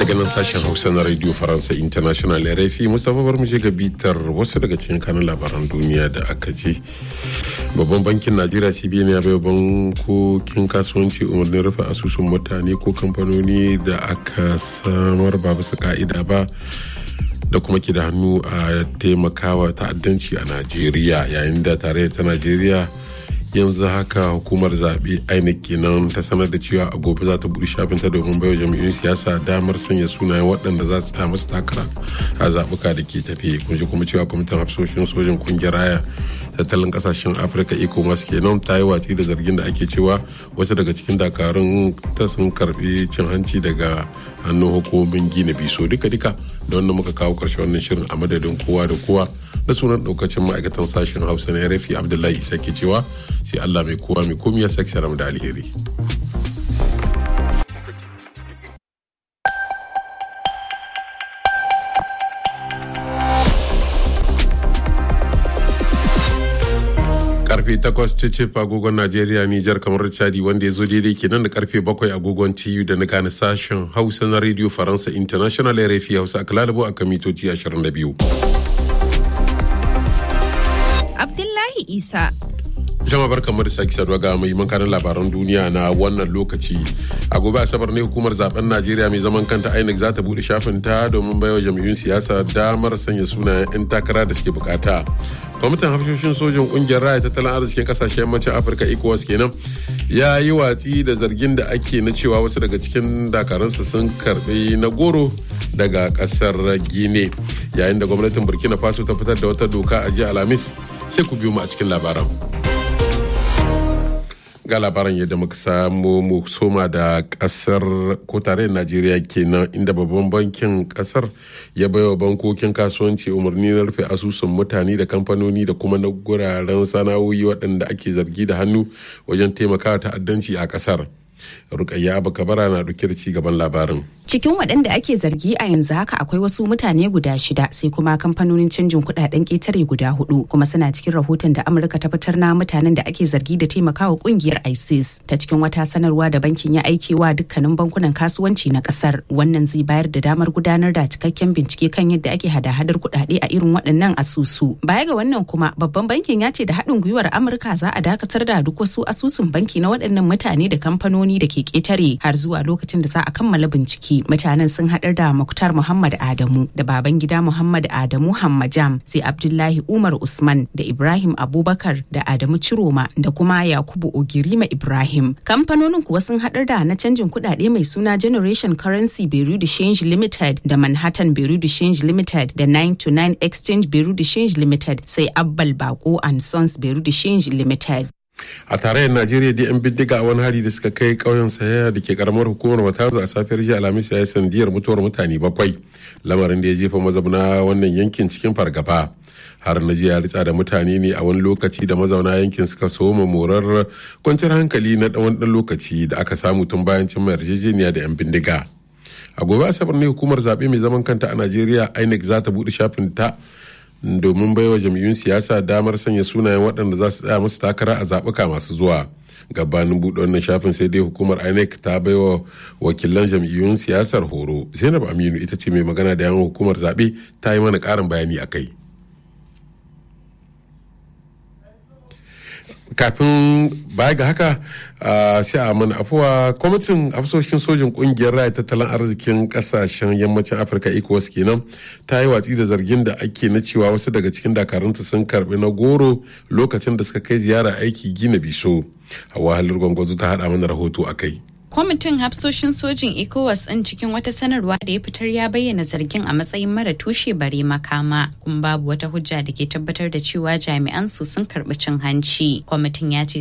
daga nan sashen hausa na radio faransa international rfi mustapha bar je ga bitar wasu daga cikin kanun labaran duniya da aka ji babban bankin najeriya cbn ya bai bankokin kasuwanci umarnin rufe asusun mutane ko kamfanoni da aka samar ba bisa ka'ida ba da kuma ke da hannu a taimakawa ta'addanci a najeriya yayin da tare ta najeriya yanzu haka hukumar zaɓe inec kenan ta sanar da cewa a gobe za ta buɗe shafinta domin baiwa jam'iyyun siyasa damar sanya sunayen waɗanda za su masu takara a zaɓuka da ke tafe kun ji kuma cewa kwamitin hafsoshin sojin kungiyar raya tattalin kasashen afirka ecowas kenan ta yi watsi da zargin da ake cewa wasu daga cikin dakarun ta sun karbi cin hanci daga hannun hukumomin gina biso duka duka da wannan muka kawo karshe wannan shirin a madadin kowa da kowa na sunan daukacin ma'aikatan sashen hausa na rafi abdullahi isa ke cewa sai allah mai kowa mai komi ya sake da alheri karfe 8 cece agogon Najeriya Nijar kamar Chadi wanda ya zo daidai kenan da karfe 7 agogon TU da na gane sashen Hausa na Radio Faransa International RFI Hausa a kalalabo a kamitoci 22. Abdullahi Isa jama barkanmu da sake saduwa ga mai makarin labaran duniya na wannan lokaci a gobe asabar ne hukumar zaben najeriya mai zaman kanta inec za ta bude shafin ta domin baiwa jam'iyyun siyasa damar sanya sunayen 'yan takara da suke bukata kwamitin hafshoshin sojin kungiyar raya tattalin arzikin kasashen yammacin afirka ecowas kenan ya yi watsi da zargin da ake na cewa wasu daga cikin dakarunsa sun karbi na goro daga kasar gine yayin da gwamnatin burkina faso ta fitar da wata doka a jiya alhamis sai ku biyo mu a cikin labaran ga labaran yadda muka samu mu soma da kasar ko tarayyar najeriya kenan inda babban bankin kasar ya baiwa bankokin kasuwanci umarni na rufe asusun mutane da kamfanoni da kuma na guraren sana'o'i waɗanda ake zargi da hannu wajen taimakawa ta'addanci a kasar rukayya abu kabara na ɗauke da ci gaban labarin cikin waɗanda ake zargi a yanzu haka akwai wasu mutane guda shida sai kuma kamfanonin canjin kuɗaɗen ƙetare guda hudu kuma suna cikin rahoton da amurka ta fitar na mutanen da ake zargi da taimakawa ƙungiyar isis ta cikin wata sanarwa da bankin ya aike wa dukkanin bankunan kasuwanci na ƙasar wannan zai bayar da damar gudanar da cikakken bincike kan yadda ake hada-hadar kuɗaɗe a irin waɗannan asusu baya ga wannan kuma babban bankin ya ce da haɗin gwiwar amurka za a dakatar da duk wasu asusun banki na waɗannan mutane da kamfanoni da ke ƙetare har zuwa lokacin da za a kammala bincike mutanen sun haɗar da Muktar Muhammad Adamu da baban gida Muhammad Adamu Hammajam sai Abdullahi Umar Usman da Ibrahim Abubakar da Adamu Ciroma da kuma Yakubu Ogirima Ibrahim. Kamfanonin kuwa sun haɗar da na canjin kuɗaɗe mai suna Generation Currency Beru de Change Limited da Manhattan Beru de Change Limited da 9 to 9 Exchange Beru de Change Limited sai Abbal Bako and Sons Beru de Change Limited. a tarayyar najeriya da 'yan bindiga a wani hari da suka kai ƙauyen sayaya da ke karamar hukumar matazu a safiyar jiya alhamis ya yi sandiyar mutuwar mutane bakwai lamarin da ya jefa mazauna wannan yankin cikin fargaba har na jiya ritsa da mutane ne a wani lokaci da mazauna yankin suka soma morar kwanciyar hankali na ɗan ɗan lokaci da aka samu tun bayan cimma yarjejeniya da 'yan bindiga a gobe asabar ne hukumar zaɓe mai zaman kanta a najeriya inec za ta buɗe shafin ta domin baiwa jam'iyyun siyasa damar sanya sunayen waɗanda za su tsaya musu takara a zaɓuka masu zuwa gabanin buɗe wannan shafin sai dai hukumar inec ta baiwa wakilan jam'iyyun siyasar horo zainab aminu ita ce mai magana da yawan hukumar zaɓe ta yi mana ƙarin bayani a kai kafin baya ga haka sai a mana afuwa kwamitin afsoshin sojin kungiyar raya tattalin arzikin kasashen yammacin afirka ecowas kenan ta yi watsi da zargin da ake na cewa wasu daga cikin dakarunta sun karbi na goro lokacin da suka kai ziyara aiki gina biso hawa halar gwangwazo ta hada mana rahoto a kai kwamitin hafsoshin sojin ecowas ɗin cikin wata sanarwa da ya fitar ya bayyana zargin a matsayin mara tushe bare makama kuma babu wata hujja da ke tabbatar da cewa jami'an su sun karɓi cin hanci kwamitin ya ce